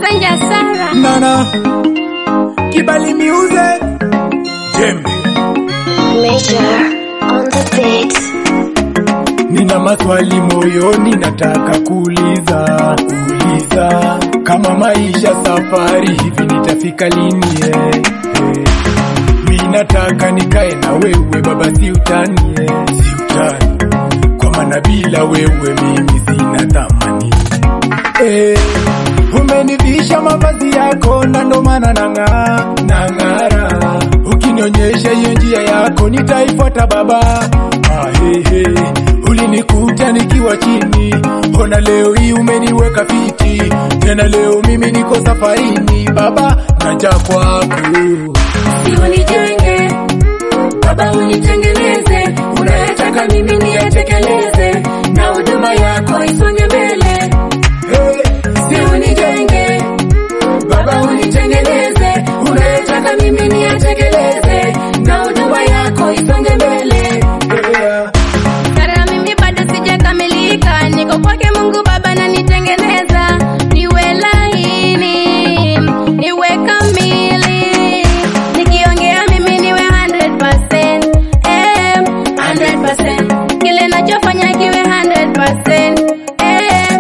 Masanja Sara. Nana Kibali Music Jembe Major on the beat. Nina maswali moyoni nataka kuuliza uliza kama maisha safari hivi nitafika lini eh, eh. Mi nataka nikae na wewe baba si utani eh, si utani kwa maana bila wewe mimi sina thamani eh, umenivisha mavazi yako na ndo maana nang'aa nang'ara ukinionyesha hiyo njia yako nitaifuata baba ah, hey, hey. ulinikuta nikiwa chini ona leo hii umeniweka fiti tena leo mimi niko safarini baba naja kwako Si unijenge baba, unitengeneze, unayotaka mimi niyatekeleze, na huduma yako isonge mbele. hey, Si unijenge baba, unitengeneze, unayotaka mimi niyatekeleze, na huduma yako isonge mbele. yeah. Sara, mimi bado sijakamilika, niko kwake Mungu Baba na nitengeneza, niwe laini, niwe kamili, nikiongea mimi niwe 100%, eh, 100%, kile nachofanya kiwe 100%, eh,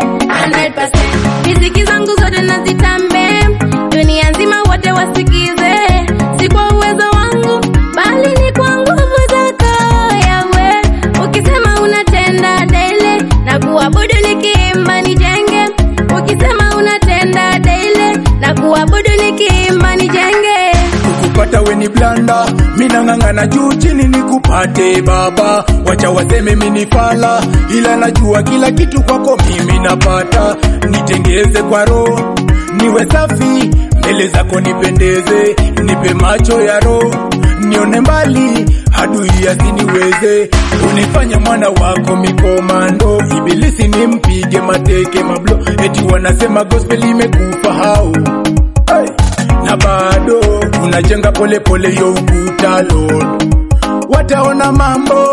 100%, riziki zangu zote nazitambe, dunia nzima wote wasikize, si kwa uwezo wangu, bali ni kwa nguvu zako yawe ukisema unatenda daily na kuabudu nikiimba nijenge ukisema unatenda daily na kuabudu nikiimba nijenge kukupata weni blanda minang'ang'ana juu chini nikupate baba wacha waseme minifala ila najua kila kitu kwako mimi napata nitengeze kwa roho niwe safi mbele zako nipendeze nipe macho ya roho nione mbali adui asiniweze unifanye mwana wako mikomando ibilisi nimpige mateke mablo eti wanasema gospel imekufa hau hey na bado unajenga polepole yo ukuta Lord, wataona mambo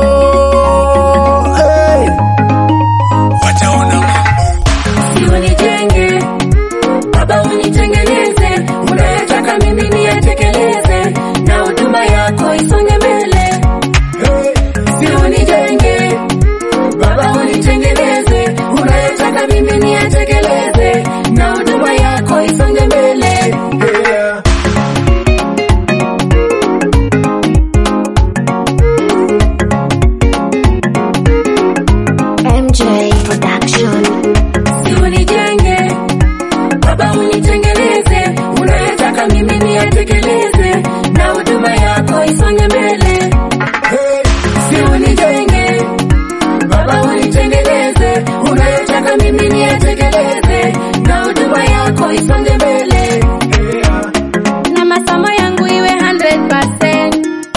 hey. wataona mambo Si unijenge baba, unitengeneze, unayotaka mimi niyatekeleze, na huduma yako isonge mbele. hey. Si unijenge baba, unitengeneze, unayotaka mimi niyatekeleze, na huduma yako isonge mbele. yeah. MJ Production. Si unijenge baba, unitengeneze, unayotaka mimi niyatekeleze, na huduma yako isonge mbele. Hey. Si unijenge baba, unitengeneze, unayotaka mimi niyatekeleze, na huduma yako isonge mbele. Yeah. na masomo yangu iwe 100%,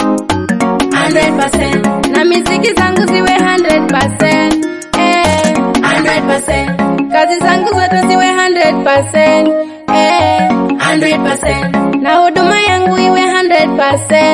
100%, na miziki zangu ziwe 100%, eh, 100%, kazi zangu zote ziwe 100%, eh, 100%, na huduma yangu iwe 100%,